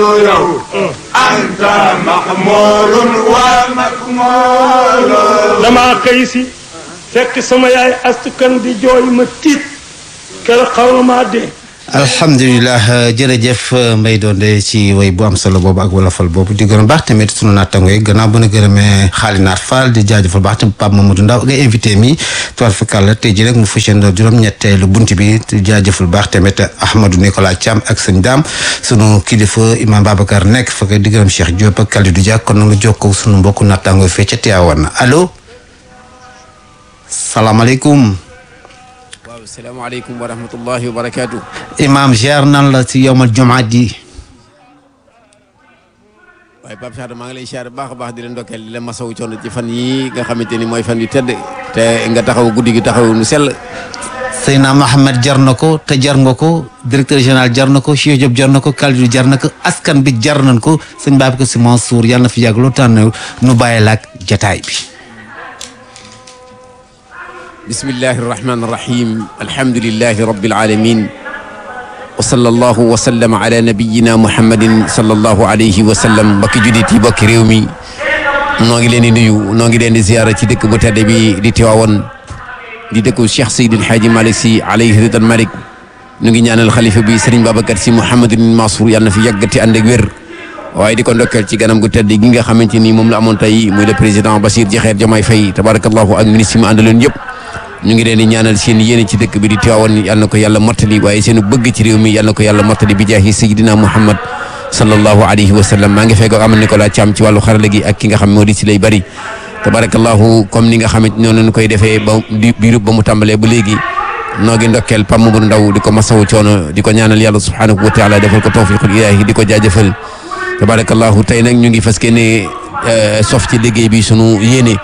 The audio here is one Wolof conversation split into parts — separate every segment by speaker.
Speaker 1: yow anta mahmulun wa makmulun
Speaker 2: damaa xëy si fekk sama yaay astukan di jooy ma tiit kër xaw maa dee
Speaker 3: alhamdulilah jërëjëf Mbaye Donde ci way bu am solo boobu ak wolofal boobu di gërëm baax tamit sunu naataango yi gannaaw bu na gërëmee xaalinaat Fall di jaajëfal baax tamit Pape Mamadou Ndaw nga invité mi toile fakal la tey ji rek mu fësandoo juróom-ñetteelu bunt bi di jaajëfal baax tamit Ahmadou Nicolas Thiam ak sëñ Daam sunu kilifa Imam Babacar nekk fa di gërëm Cheikh Diop ak Kalidou Dia kon nu nga jokkoo sunu mbokku naataango yi fee ca Tivaouane allo salaamaaleykum
Speaker 4: waaw salaamaaleykum wa rahmatullahi wa barakaatu.
Speaker 3: Imam ziar nan la ci yowmal jumaa ji
Speaker 4: waaye Pape Sadio maa ngi lay siyaare baax a baax di leen ndokkeel di leen masawu coono ci fan yii nga xamante ni mooy fan yu tedd te nga taxaw guddi gi taxaw nu sell.
Speaker 3: Seyna Mohamed jar na ko te jar nga ko directeur général jar na ko Cheikh Diop jar na ko Kalidou jar na ko askan bi jar nañ ko sëñ Babacar Sy Mansour yàlla na fi yàgg loo tànn nu bàyyi la ak jataay bi.
Speaker 4: bismillahi irrahmani irrahim alhamdulilahi rabbil alamin wa sallallahu wa sallama ala nabiyina muhammadin sallallahu alayhi wa sallam mbokki juddit yi bokki réew mi noo ngi leen di nuyu noo ngi leen di ziyaara ci dëkk bu tedd bi di Tiwaawan di dëkku Cheikh Seydil Hadji Malick Sy alayhi ridan malik nu ngi ñaanal xalifa bi Serigne Babacar Sy Mouhamadin Mansour yàlla na fi yàggati ànd ak wér waaye di ko ndokkeel ci ganam gu tedd gi nga xamante ni moom la amoon tey muy le président Bassirou Diomaye Diakhar Faye tabarakallahu ak ministre yi mu àndaloon yëpp ñu ngi leen di ñaanal seen yéene ci dëkk bi di Tiwaawan yal na ko yàlla mottali waaye seen bëgg ci réew mi yal na ko yàlla mottali bi jaahi Seydina Muhammad sallallahu alayhi wa sallam maa ngi fekk amal Nicolas Thiam ci wàllu xarala gi ak ki nga xam moo di si lay bari tabarakallahu comme ni nga xamante noonu lañ koy defee ba di biiru ba mu tàmbalee ba léegi noo ngi ndokkeel Pam Mamadou Ndaw di ko masawu coono di ko ñaanal yàlla subhanahu wa taala defal ko tawfiqul ilaahi di ko jaajëfal tabarakallahu tey nag ñu ngi fas ne sof ci liggéey bi sunu yéene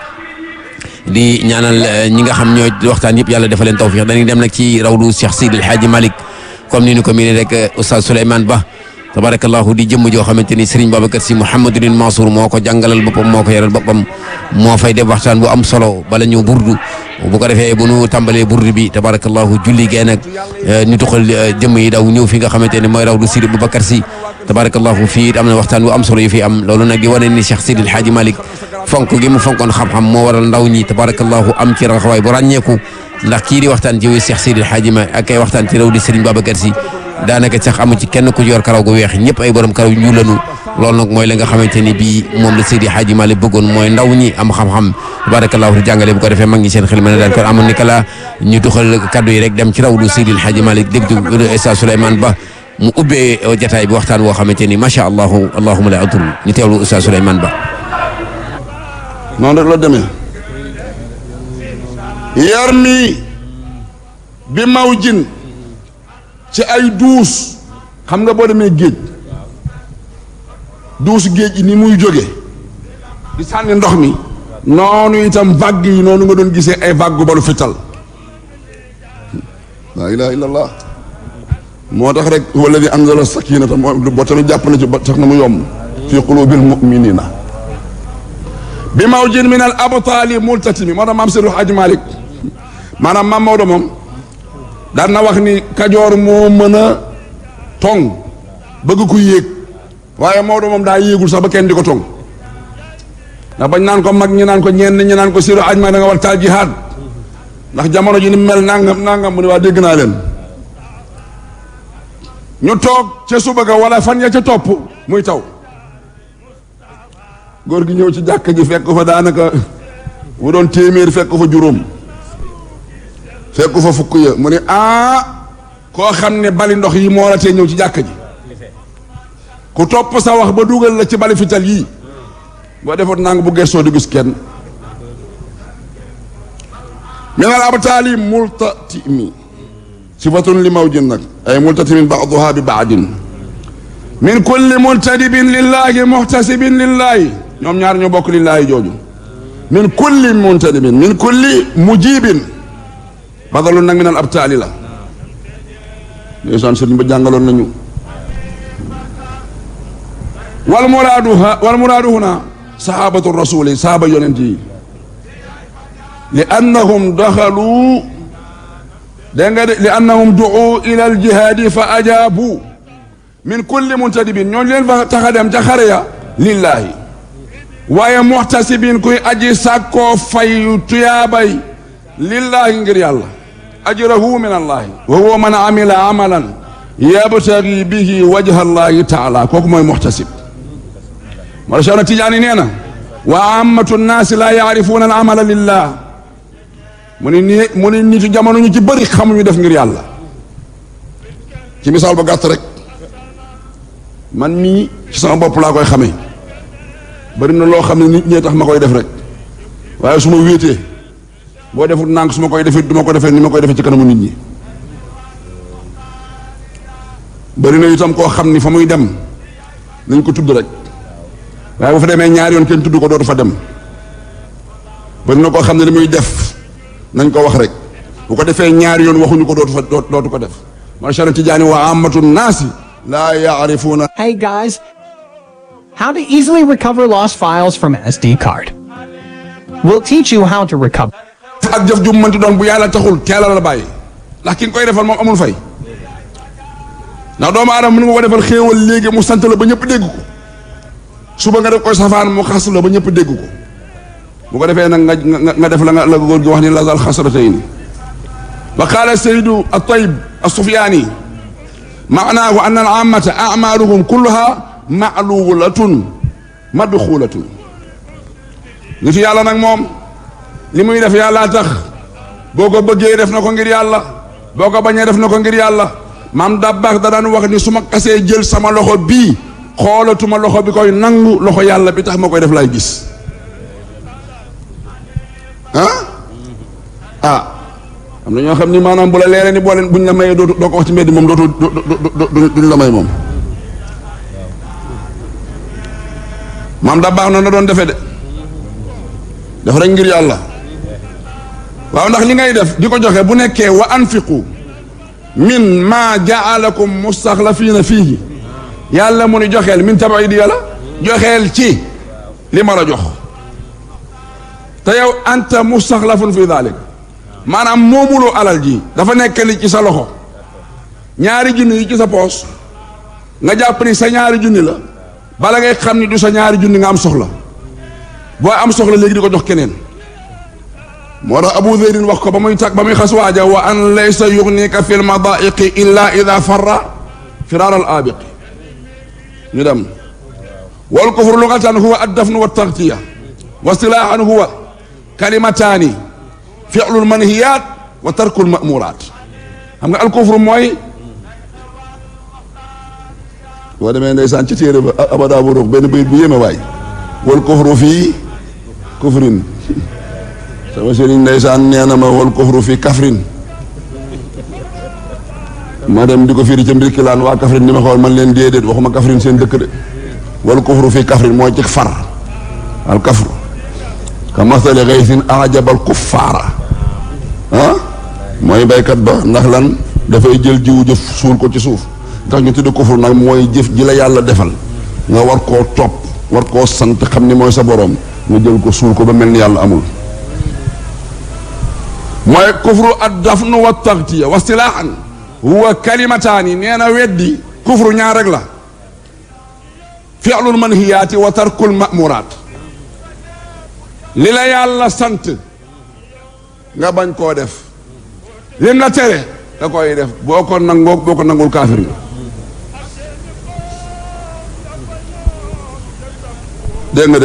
Speaker 4: di ñaanal ñi nga xam ñooy waxtaan yëpp yàlla defal leen tawfiq dañuy dem nag ci rawdu Cheikh Sidi El Hadji Malick comme ni ñu ko miinee rek Oustaz Souleymane Ba tabarakallahu di jëmm joo xamante ni Serigne Babacar Sy Mouhamadul Mansour moo ko jàngalal boppam moo ko yaral boppam moo fay def waxtaan bu am solo bala ñu burdu bu ko defee bu nu tàmbalee burdu bi tabarakallahu julli gee nag ñu tuxal jëmm yi daw ñëw fi nga xamante ne mooy rawdu Sidi Babacar Sy tabarakallahu fii am na waxtaan bu am solo yu fi am loolu nag di wane ni Cheikh Sidi El Hadji Malick fonk gi mu fonkoon xam-xam moo waral ndaw ñi tabarakallahu am ci raxawaay bu ràññeeku ndax kii di waxtaan ci Cheikh Sidi El Hadji Malick ak ay waxtaan ci raw di Serigne Babacar Sy daanaka sax amu ci kenn ku yor karaw gu weex ñëpp ay borom karaw ñu lanu loolu nag mooy la nga xamante ni bii moom la Seydi Hadji Malick bëggoon mooy ndaw ñi am xam-xam tabarakallahu di jàngale bu ko defee mag ñi seen xel mën a daan kon amoon ni kala ñu duxal kaddu yi rek dem ci rawdu Seydi Hadji Malick dégg Oustaz Souleymane Ba mu ubbee jataay bi waxtaan woo xamante ni macha allahu allahuma la adur ñu teewlu Oustaz Souleymane Ba
Speaker 1: noonu rek la demee yar mi bi maw jin ci ay duus xam nga boo demee géej duus géej yi ni muy jóge di sànni ndox mi noonu itam vague yi noonu nga doon gisee ay vague balu fital laa ilaha illa allah moo tax rek wala di anzala sakinata moo boo tamit jàpp na ci ba tax na mu yomb fi qulubil muminina bi mawjin min al abtaali multatimi moo tax maam Seydou Hadji Malick maanaam maam Maodo moom daan na wax ni kajoor moo mën a tong bëgg ku yéeg waaye Maodo moom daa yéegul sax ba kenn di ko tong ndax bañ naan ko mag ñi naan ko ñenn ñi naan ko Seydou Hadji Malick da nga war taal jihaad ndax jamono ji ni mel nangam nangam mu ne waa dégg naa leen ñu toog ca suba ga wala fan ya ca topp muy taw góor gi ñëw ci jàkk ji fekk fa daanaka bu doon téeméer fekk fa juróom fekk fa fukk ya mu ne ah koo xam ne bali ndox yi moo la tee ñëw ci jàkk ji ku topp sa wax ba dugal la ci bali fital yii boo defoon nang bu gestoo di gis kenn min al abtaali multatimi sifatun li mawjin nag ay multatimin baaduha bi baadin min kulli multadibin lillahi muhtasibin lillahi ñoom ñaar ñoo bokk lillahi jooju min kulli muntadibin min kulli mujibin badalun nag min al abtaali la ndeysaan sëriñ ba jàngaloon nañu wal muraadu ha wal muraadu huna sahabatu rasuli sahaba yonent yi li annahum daxalu dégg nga de li annahum duu ila al jihaadi fa ajaabu min kulli muntadibin ñooñu leen fa tax a dem ca xare ya lillaahi waaye muxtasibin kuy aji sàkkoo fay tuyaabay lillaahi ngir yàlla ajrahu min allahi wa huwa man amila amalan yabtagi bihi wajha allahi taala kooku mooy muxtasib mara Cheikh na Tijaani nee na wa ammatu nnaasi laa yaarifuuna al amala lillah mu ni nii mu ni nitu jamono ñu ci bëri xamuñu def ngir yàlla ci misaal ba gàtt rek man mii ci sama bopp laa koy xamee bari na loo xam ne nit ñee tax ma koy def rek waaye su ma wéetee boo defut nànk su ma koy defee du ma ko defee ni ma koy defee ci kanamu nit ñi bari na itam koo xam ni fa muy dem nañ ko tudd rek waaye bu fa demee ñaari yoon kenn tudd ko dootu fa dem bari na koo xam ne li muy def nañ ko wax rek bu ko defee ñaari yoon waxuñu ko dootu fa dootu ko def macha allah Tijaani wa amatu naasi laa yaarifuuna
Speaker 5: Hey guys, how to easily recover lost files from an SD card. We'll teach you how to recover.
Speaker 1: ak jëf ju mënti doon bu yàlla taxul teelal la bàyyi ndax ki nga koy defal moom amul fay ndax doomu aadama mën nga ko defal xéewal léegi mu sant la ba ñëpp dégg ko suba nga def koy safaan mu xas la ba ñëpp dégg ko bu ko defee nag nga nga nga def la nga la góor gi wax ni lazal xasratayni wa qaala saydu at-tayyib as-sufyaani maanaahu anna al-aamata a'maaluhum kulluha ma'luulatun madxuulatun nit yàlla nag moom li muy def yàllaa tax boo ko bëggee def na ko ngir yàlla boo ko bañee def na ko ngir yàlla maam dabbaax da daan wax ni su ma kasee jël sama loxo bii xoolatuma loxo bi koy nangu loxo yàlla bi tax ma koy def lay gis ah ah am na ñoo xam ni maanaam bu la leeree ni boo leen buñ la mayee dootu doo ko wax ci mbedd moom dootu duñ la may moom maam dabbaax noonu la doon defee de def rek ngir yàlla waaw ndax li ngay def di ko joxe bu nekkee wa anfiqu min ma jaalakum mustaxlafiina fiihi yàlla mu ni joxeel min tabaidi yàlla joxeel ci li ma la jox te yow anta mustaxlafun fi dalik maanaam moomuloo alal ji dafa nekk li ci sa loxo ñaari junni yi ci sa poos nga jàpp ni sa ñaari junni la bala ngay xam ni du sa ñaari junni nga am soxla boo am soxla léegi di ko jox keneen moo tax abu zeydin wax ko ba muy tag ba muy xas waaja wa an laysa yugnika fi lmadaiqi illa ida farra firaar al aabiqi ñu dem wal kufru lugatan huwa addafnu wa taxtiya wa istilaahan huwa kalimataani fi'lu lmanhiyat wa tarku lmamurat xam nga al kufru mooy boo demee ndeysaan ci téere ba abada bu ruux benn bayit bu yéeme waay wal kufru fii kufrin sama sëriñ ndeysaan nee na ma wal kufru fii kafrin ma dem di ko firi ca mbirkilaan waa kafrin di ma xool man leen déedéet waxuma kafrin seen dëkk de wal kufru fii kafrin mooy ci far al kafru ka masali gaysin ajabal kuffaara ah mooy baykat ba ndax lan dafay jël jiwu jëf suul ko ci suuf tax ñu tudd kufru nag mooy jëf ji la yàlla defal nga war koo topp war koo sant xam ni mooy sa boroom nga jël ko suul ko ba mel ni yàlla amul mooy kufru ad dafnu wa taxtiya wa istilaahan huwa kalimataani nee na weddi kufru ñaar rek la fi'lul manhiyaati wa tarkul ma'muraat li la yàlla sant nga bañ koo def lim la tere nga koy def boo ko nangoo boo ko nangul kaafir nga dégg nga de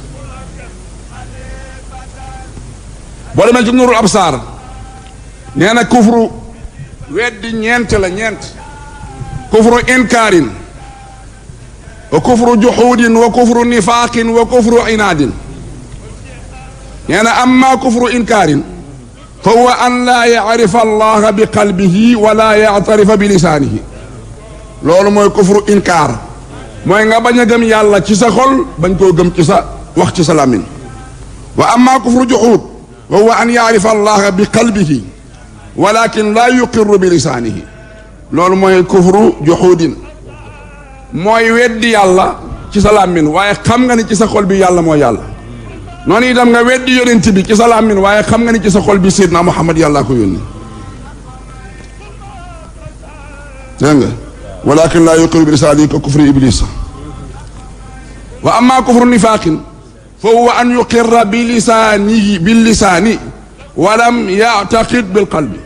Speaker 1: boo demee ci nurul absaar nee na kufru weddi ñeent la ñeent kufru inkaarin wa kufru juxuudin wa kufru nifaaqin wa kufru inaadin nee na amma kufru inkaarin fa huwa an laa yacrifa allaha bi qalbihi wala yactarifa bi lisaanihi loolu mooy kufru inkaar mooy nga bañ a gëm yàlla ci sa xol bañ koo gëm ci sa wax ci sa làmmiñ wa amma kufru juxuud wa huwa an yacrifa allaha bi qalbihi walakin laa yuqirru bi lisaanihi loolu mooy kufru juxuudin mooy weddi yàlla ci sa làmmiñ waaye xam nga ni ci sa xol bi yàlla mooy yàlla noonu itam nga weddi yonent bi ci sa làmmiñ waaye xam nga ni ci sa xol bi Seydina Muhammad yàllaa ko yónni dégg nga walakin laa yuqiru bi lisaanihi ka kufri iblisa wa amma kufru nifaqin fa huwa an yuqirra bi lisaanihi bil lisaani wa lam yactaqid bil qalbi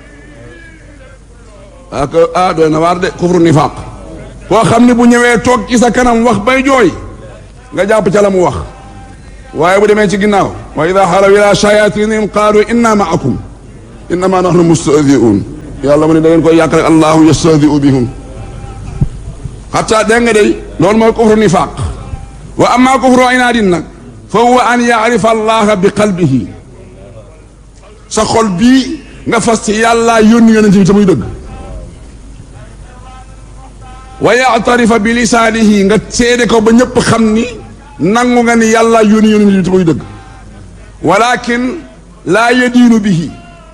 Speaker 1: ak ah doy na waar de kufru nifaq koo xam ne bu ñëwee toog ci sa kanam wax bay jooy nga jàpp ca la mu wax waaye bu demee ci ginnaaw wa ida xalaw ila shayatinihim qaalu inna maakum innama nahnu mustahzi'un yàlla mu ne da ngeen koy yàq rek allahu yastahzi'u bihum xataa dégg nga day loolu mooy kufru nifaq wa amma kufru inaadin nag fa huwa an yaarifa allaha bi qalbihi sa xol bii nga fas ci yàlla yónni yonent bi te muy dëgg wa yaatarifa bi lisaanihi nga seede ko ba ñëpp xam ni nangu nga ni yàlla yónni yónni bi te muy dëgg walakin laa yadiinu bihi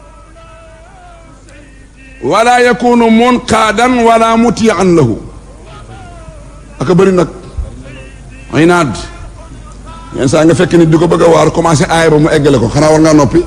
Speaker 1: wala yakunu munqaadan wala mutiyan lahu aka bëri nag ay naad yenn saa nga fekk nit di ko bëgg a waar commencé aay ba mu eggale ko xanaa war ngaa noppi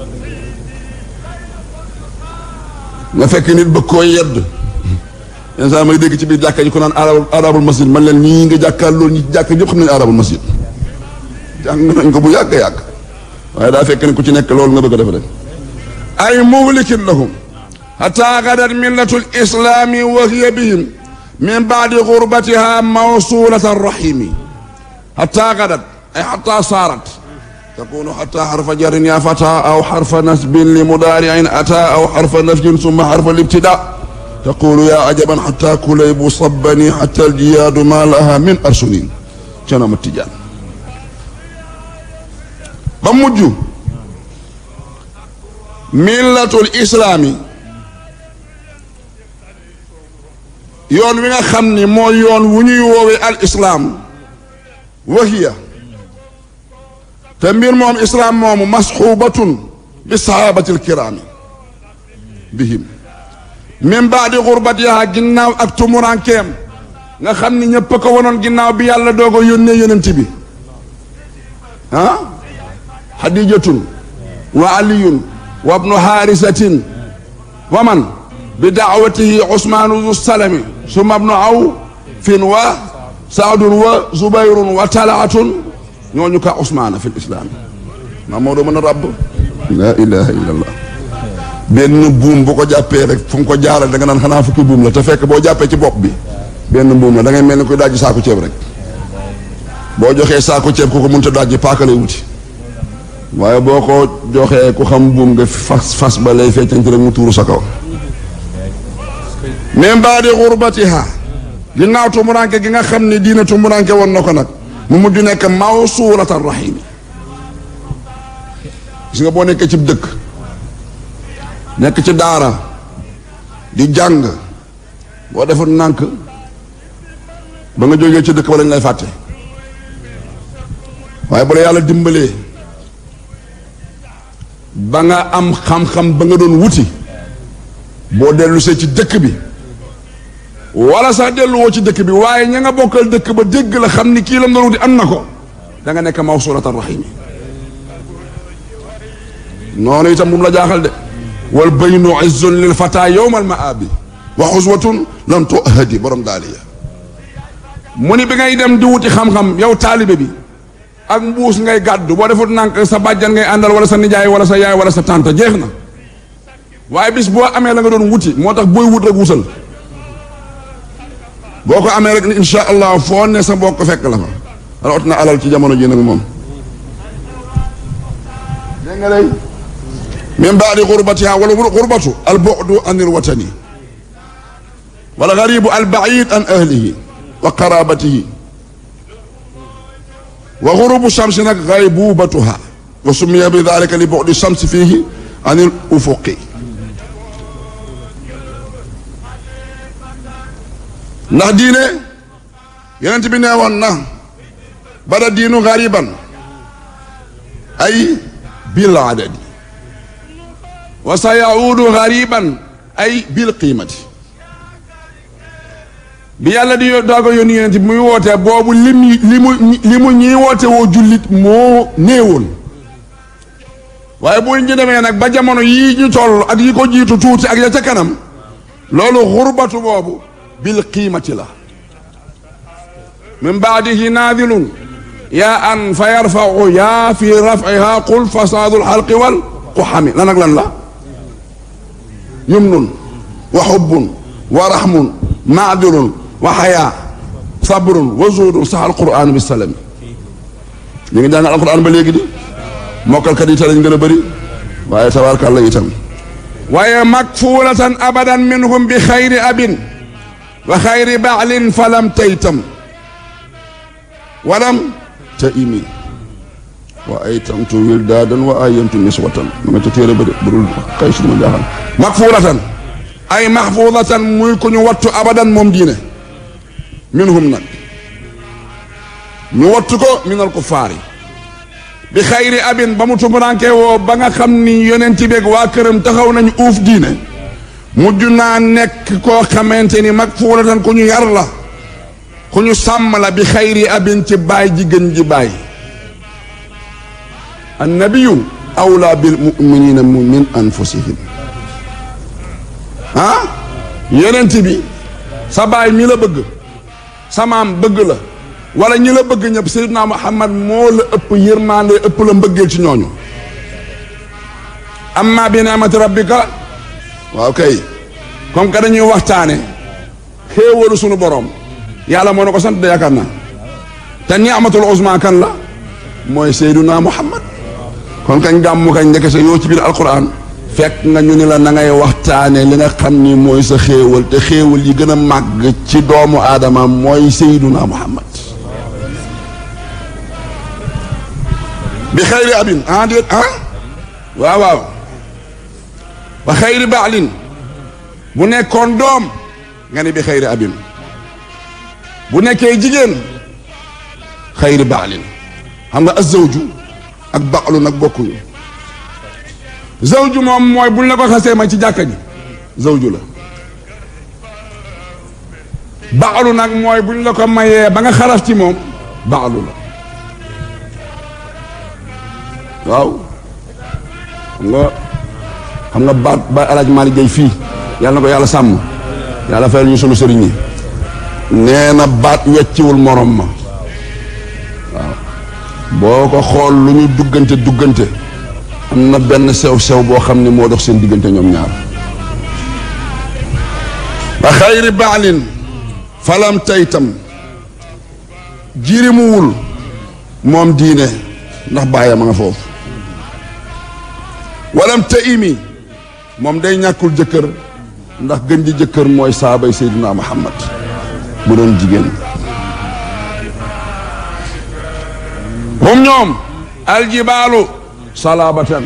Speaker 1: nga fekk nit bëgg koo yedd yenn saa may dégg ci biir jàkka ji ko naan arabul arabul masjid man leen ñii nga jàkkaar loolu ñi jàkka ñëpp xam nañu arabul masjid jàng nañ ko bu yàgg yàgg waaye daa fekk ne ku ci nekk loolu nga bëgg a def rek ay muhlikin lahum hatta gadat millatu lislami wa hiya bihim min baadi gurbatiha mawsulata rahimi hatta gadat ay hatta saarat تكون حتى حرف جر يا فتى أو حرف نسب لمضارع أتى أو حرف نفي ثم حرف الابتداء تقول يا عجبا حتى كليب صبني حتى الجياد ما لها من أرسلين كان التجان بمجو ملة الإسلام yoon wi nga xam ni mooy yoon wu ñuy woowee al islam wahiya te mbir moom islaam moomu masxuubatun bi sahabati alkiraami bihim min baadi xurbatiha ginnaaw ak tumurankeem nga xam ni ñëpp a ko wonoon ginnaaw bi yàlla doog a yónnee yonent bi ah xadijatun wa aliyun wa ibnu haarisatin wa man bi daawatihi usmaanu zu salami summa ibnu awfin wa saadun wa zubayrun wa talaatun ñooñu ka Ousmane fi lislaam maa moo doo mën a ràbb la ilaha illallah benn buum bu ko jàppee rek fu mu ko jaaral da nga naan xanaa fukki buum la te fekk boo jàppee ci bopp bi benn buum la da ngay mel ni koy dajji saako ceeb rek boo joxee saako ceeb ku ko mënta dajji paaka lay wuti waaye boo ko joxee ku xam buum nga fas fas ba lay feccante rek mu tuuru sa kaw même baadi xurbatiha ginnaaw tumuranke gi nga xam ni diina tumuranke woon na ko nag mu mujj nekk mawsuulatan rahimi gis nga boo nekkee ci dëkk nekk ci daara di jàng boo defoon nànk ba nga jógee ci dëkk ba lañ lay fàtte waaye bu la yàlla dimbalee ba nga am xam-xam ba nga doon wuti boo dellu see ci dëkk bi wala sax delluwoo ci dëkk bi waaye ña nga bokkal dëkk ba dégg la xam ni kii la doon wuti am na ko da nga nekk mawsulatan rahimi noonu itam bu mu la jaaxal de wal baynu izzun lil fata yowma al maabi wa xuswatun lam tuhadi borom daaliya mu ni bi ngay dem di wuti xam-xam yow taalibe bi ak mbuus ngay gàddu boo defut nànk sa bàjjan ngay àndal wala sa nijaay wala sa yaay wala sa tante jeex na waaye bis boo amee la nga doon wuti moo tax booy wut rek wutal boo ko amee rek ni insha allah foo ne sa mbokk fekk la fa rawat na alal ci jamono ji nag moom dégg nga lay min baadi xurbatiha wala xurbatu al bu'du an il watani wala garibu al baid an ahlihi wa qarabatihi wa xurubu shamsi nag gaybubatuha wa summiya bi dalika li bu'di shamsi fihi an il ufuqi ndax diine yonent bi nee woon na bada diinu gariban ay bil adadi wa sa yaudu gariban ay bil qiimati bi yàlla di doog a yónni yonent bi muy wootee boobu lim li mu li mu ñiy woote woo jullit moo néewoon waaye bu ñu demee nag ba jamono yii ñu toll ak yi ko jiitu tuuti ak ya ca kanam loolu xurbatu boobu bil qiimati la min baadihi naadilun yaa an fa yarfau yaa fi rafiha qul fasaadul xalqi wal quxami lan ak lan la yumnun wa xubbun wa raxmun maadilun wa xayaa sabrun wa zuudun sax alquran bi salami ñu ngi jàngal alquran ba léegi di mokkalkat yi te lañ gën a bëri waaye tabaarkàlla itam waaye makfuulatan abadan minhum bi xayri abin wa xayri baalin falam taytam walam ta imi wa aytamtu wildaadan wa ayantu niswatan ma nga ca téere ba de burul kay su ma jaaxal makfuulatan ay maxfuudatan muy ku ñu wattu abadan moom diine minhum nag ñu wattu ko minal kuffaar yi bi xayri abin ba mu tumuranke woo ba nga xam ni yonent beeg waa këram taxaw nañu uuf diine mujj naa nekk koo xamante ni mag fuulatan ku ñu yar la ku ñu sàmm la bi xayri abin ci baay ji gën ji baay annabiyu awla bil muminina min anfusihim ah yonent bi sa baay mi la bëgg sa maam bëgg la wala ñi la bëgg ñëpp Seydina Muhammad moo la ëpp yërmande ëpp la mbëggeel ci ñooñu amma bi ni'mati rabbika waaw kay comme que dañuy waxtaane xéewalu sunu borom yàlla moo na ko sant de yaakaar naa te ni'matul uzma kan la mooy Seydina Muhammad kon kañ gàmmu kañ ndeke sa yow ci biir alquran fekk nga ñu ni la na ngay waxtaane li nga xam ni mooy sa xéewal te xéewal yi gën a màgg ci doomu aadama mooy Seydina Muhammad bi xayri abin ah déet ah waaw waaw ba xayri baalin bu nekkoon doom nga ne bi xayri abin bu nekkee jigéen xayri baalin xam nga azawju ak baalu nag bokkuñu zawju moom mooy buñ la ko xasee ma ci jàkka ji zawju la baalu nag mooy buñ la ko mayee ba nga xaraf ci moom baalu la waaw xam nga xam nga baat ba El Hadj Malick Gueye fii yàlla na ko yàlla sàmm yàlla fayal ñu sunu sëriñ yi nee na baat wecciwul morom ma waaw boo ko xool lu ñu duggante duggante am na benn sew sew boo xam ne moo dox seen diggante ñoom ñaar ba xayri baalin falam taytam jirimuwul moom diine ndax bàyyi ma nga foofu walam ta imi moom day ñàkkul jëkkër ndax gën ji jëkkër mooy saabay Seydina Muhammad bu doon jigéen hum ñoom aljibaalu salabatan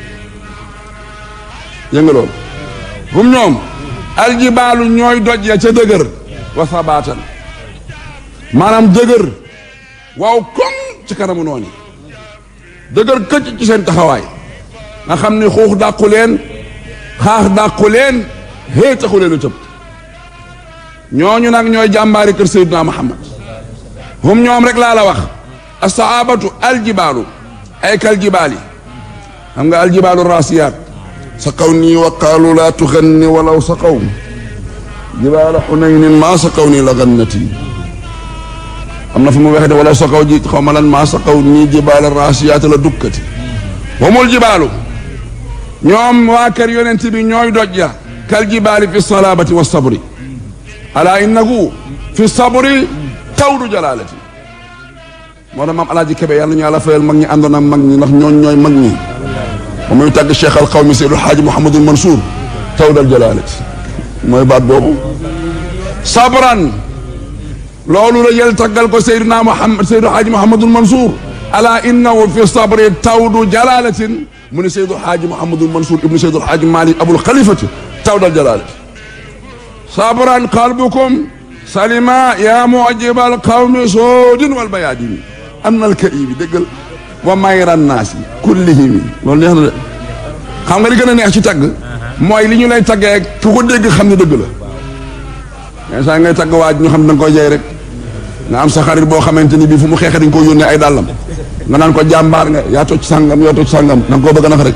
Speaker 1: yëngaloon hum ñoom aljibaalu ñooy doj ya ca dëgër wa sabatan maanaam dëgër waaw koŋ ci kanamu noonu dëgër këcc ci seen taxawaay nga xam ni xuux dàqu leen xaax dàqu leen xëy taxu leen a tëb ñooñu nag ñooy jàmbaari kër Seydina Muhammad hum ñoom rek laa la wax asaabatu aljibaalu ay kal jibaali xam nga aljibaalu rasiyaat sa kaw nii wa qaalu laa tuganni walaw sa kaw jibaala xunaynin maa sa kaw nii la gannati am na fu mu waxee wala sa kaw ji xaw ma lan maa sa kaw nii jibaala rasiyaat la dukkati humul jibaalu ñoom waa kër yonent bi ñooy doj ya kal jibaali fi salabati wa sabri ala innahu fi sabri tawdu jalalati moo tax maam alaaji kebe yàlla ñu yàlla fayal mag ñi àndoon ak mag ñi ndax ñooñ ñooy mag ñi ba muy tàgg cheikh al xawmi seydul xaaji mouhamadul mansour tawdal jalalati mooy baat boobu sabran loolu la jël taggal ko seyduna muhammad seydul xaaji mouhamadul mansour ala innahu fi sabri tawdu jalalatin mu ne seydul xaaji mouhamadul mansour ibnu seydul xaaji malik abul xalifati tawdal jalalati sabran qalbukum salima ya mujibal qawmi soodin wal bayaadini am na alkaibi déggal wa mayran naasi kullihimi loolu neex na de xam nga li gën a neex ci tagg mooy li ñu lay taggee ku ko dégg xam ne dëgg la mais saa ngay tagg waaj ñu xam da nga koy jey rek nga am sa xarit boo xamante ni bii fu mu xeexee dañ ko yónnee ay dàllam nga naan ko jàmbaar nga yaa toj sàngam yaa toj sàngam da nga koo bëgg a nax rek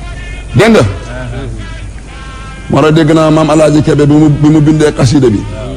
Speaker 1: dégg nga moo tax dégg naa maam alaaji kebe bi mu bi mu bindee xasida bi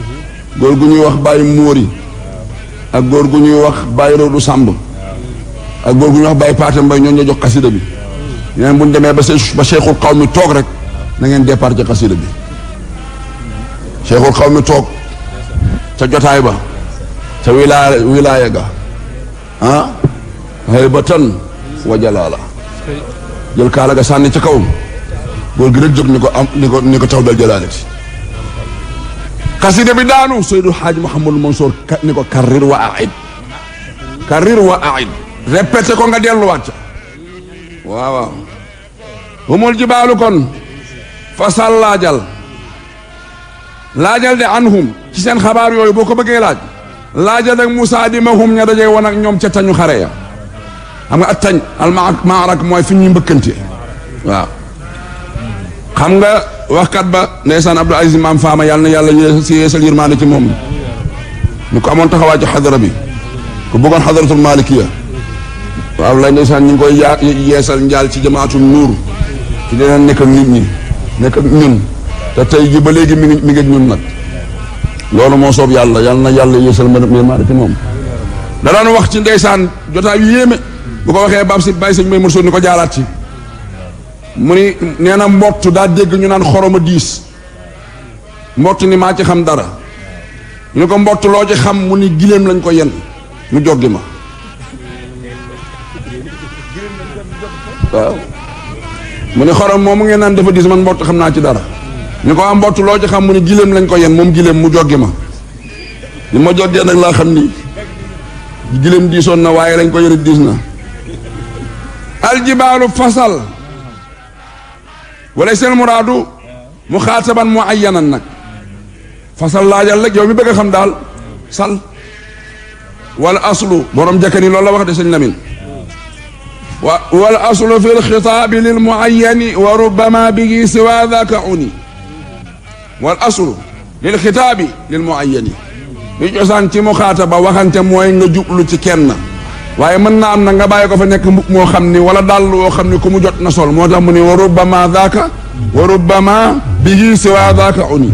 Speaker 1: góor gu ñuy wax Baye Móori ak góor gu ñuy wax Baye Rodu Sàmb ak góor gu ñuy wax Baye Paate Mbay ñoo ñoo jox xasida bi ñeneen bu ñu demee ba se ba cheikhul xaw mi toog rek na ngeen départ ci xasida bi cheikhul xaw mi toog ca jotaay ba ca wilaaya wilaaya ga ah haybatan wa jalaala jël kaala ga sànni ci kaw góor gi rek jóg ni ko am ni ko ni ko taw dal jalaalati xasida bi daanu Seydou Hadj Mouhamadou Mansour ka ni ko karrir wa aid karrir wa aid répété ko nga delluwaat ca waaw waaw humul jibaalu kon fasal laajal laajal de anhum ci seen xabaar yooyu boo ko bëggee laaj laajal ak Moussa di ma hum ña dajee woon ak ñoom ca tañu xare ya xam nga at tañ al maarak mooy fi ñuy mbëkkante waaw xam nga waxkat ba ndeysaan Abdou Aziz Maam Faama yàlla na yàlla si yeesal yërmaande ci moom ñu ko amoon taxawaay ci xadara bi ku bëggoon xadaratul malikiya waaw lay ndeysaan ñu ngi koy yaa yeesal njaal ci jamaatul nuur ci dinañ nekk ak nit ñi nekk ak ñun te tey ji ba léegi mi ngi mi ngi ak ñun nag loolu moo soob yàlla yàlla na yàlla yeesal ma yërmaande ci moom da daan wax ci ndeysaan jotaay yu yéeme bu ko waxee baab si bàyyi sëñ may mursoon ni ko jaaraat ci mu ni nee na mbott daa dégg ñu naan xoroma diis mbott ni maa ci xam dara ñu ne ko mbott loo ci xam mu ni giléem lañ ko yen mu joggi ma waaw mu ni xorom moom mu ngeen naan dafa diis man mbott xam naa ci dara ñu ko am mbott loo ci xam mu ni giléem lañ ko yen moom giléem mu joggi ma li ma joggee nag laa xam ni giléem diisoon na waaye lañ ko yëre diis na aljibaalu fasal wala seen muraadu mu xaataban mu ayyanan nag fasal laajal rek yow mi bëgg a xam daal sal wala aslu borom jëkkër loolu la wax de sëñ Lamin wa wala aslu fi lxitaabi lil muayyani wa rubbama bihi siwa daka uni wal aslu lil xitaabi lil muayyani li cosaan ci mu xaataba waxante mooy nga jublu ci kenn waaye mën naa am na nga bàyyi ko fa nekk mbub moo xam ni wala dàll woo xam ni ku mu jot na sol moo tax mu ni wa rubbama daaka wa rubbama bihi siwa daaka uni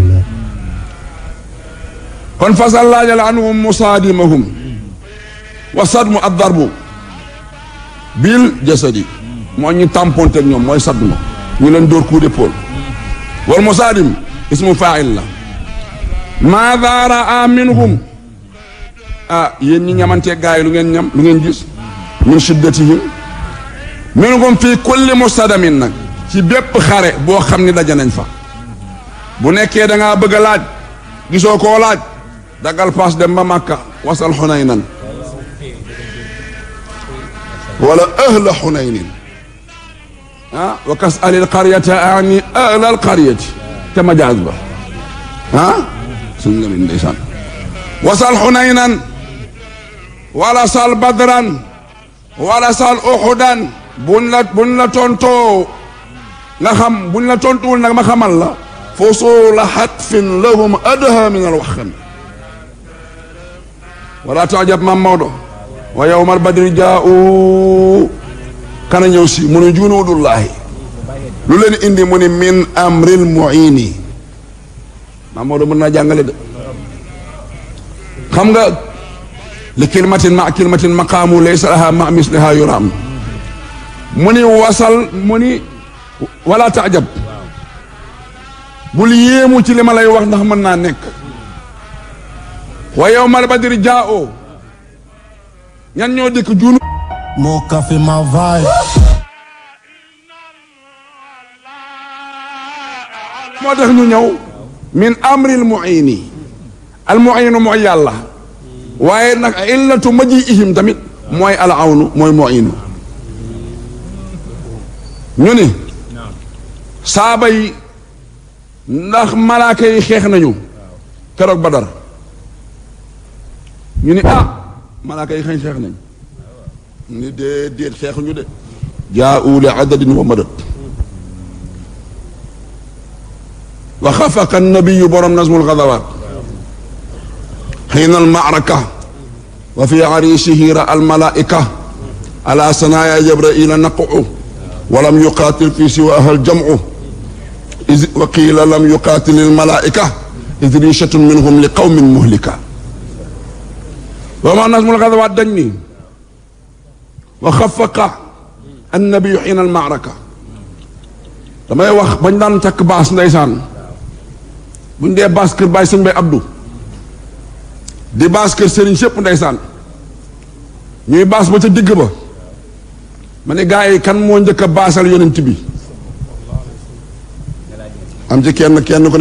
Speaker 1: kon fasal laajal anhum musaadimahum wa sadmu ad darbu bil jasadi moo ñu tamponte ak ñoom mooy sadmu ñu leen dóor coup d'épaule wal musaadim ismu faa'il la maada raa minhum ah yéen ñi ñamantee gaay lu ngeen ñam lu ngeen gis min shiddatihim minhum fii kulli mustadamin nag ci bépp xare boo xam ni daje nañ fa bu nekkee da ngaa bëgg a laaj gisoo koo laaj dagal paas dem ba Makka wasal xunaynan wala ahla xunaynin ah wa kas alil qaryata ani ahla al qaryati te majaaz ba ah suñ la min ndeysaan wasal xunaynan wala sal badran wala sal uxudan buñ la buñ la tontoo nga xam buñ la tontuwul nag ma xamal la fusula xatfin lahum adha min alwaxan wala taajab mam Maodo wa yowmal badri jaau kana ñëw si mu ne junuudullahi lu leen indi mu ni min amril muini mam Maodo mën naa jàngale de xam nga li kilmatin ma kilmatin maqaamu laysa laha ma misliha yuraam mu ni wasal mu ni wala taajab bul yéemu ci li ma lay wax ndax mën naa nekk wa yawmal badri jaao ñan ñoo dikk junu
Speaker 6: More coffee, my vibe.
Speaker 1: moo tax ñu ñëw min amril muini al muinu mooy yàlla waaye nag illatu maji ihim tamit mooy al awnu mooy muinu ñu ni saaba yi ndax malaaka yi xeex nañu keroog Badar ñu ni ah malaaka yi xëy xeex nañ ñu ni déedéet xeexuñu de jaa'u li adadin wa madad wa xafaqa nabiyu borom nasmul xadawaat xiina almaaraka wa fi ariisihi ra almalaika ala sanaaya jabraila naqu walam yuqaatil fi siwaaha aljamcu wa qiila lam yuqaatil almalaika id richatun minhum li qawmin muhlika wa ma nasmul xadawaat dañ ni wa xafaqa annabiyu xiina almaaraka damay wax bañ daan takk baas ndeysaan buñ dee baas kër bàyyi sëñ bay abdu di baas kër sëriñ sépp ndeysaan ñuy baas ba ca digg ba ma ne gaa yi kan moo njëkk a baasal yonent bi am ci kenn kenn ko ne